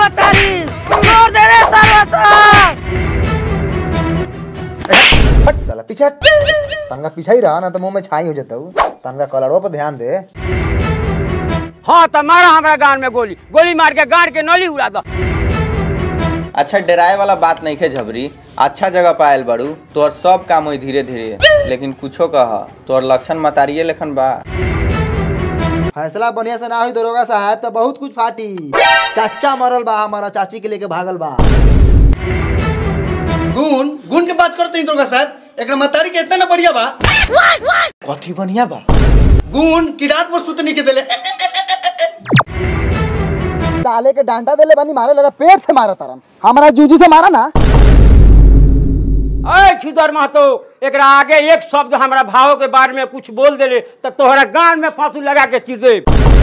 बतारी छोड़ दे रे सर्वसा हट साला पीछे हट। तनका पीछे ही रहा ना तो मुंह में छाई हो जाता हूँ तनका कलरों पर ध्यान दे हाँ तो मारा हमारा गान में गोली गोली मार के गाड़ के नली उड़ा दो अच्छा डराए वाला बात नहीं खे झबरी अच्छा जगह पायल बड़ू तोहर सब काम हुई धीरे धीरे लेकिन कुछो कह तोहर लक्षण मतारिये लेखन बा फैसला बढ़िया से ना हुई दरोगा साहब तो बहुत कुछ फाटी चाचा मरल बा हमारा चाची के लेके भागल बा गुण गुण के बात करते हैं दुर्गा साहब एक मतारी के इतना ना बढ़िया बा कथी बढ़िया बा गुण की रात भर सुतने के दिले डाले के डांटा देले बानी मारे लगा पेट से मारा तरम हमारा जूजी से मारा ना अरे छुदर महतो एकरा आगे एक शब्द हमरा भाव के बारे में कुछ बोल देले तो तोहरा गान में फांसू लगा के चिर दे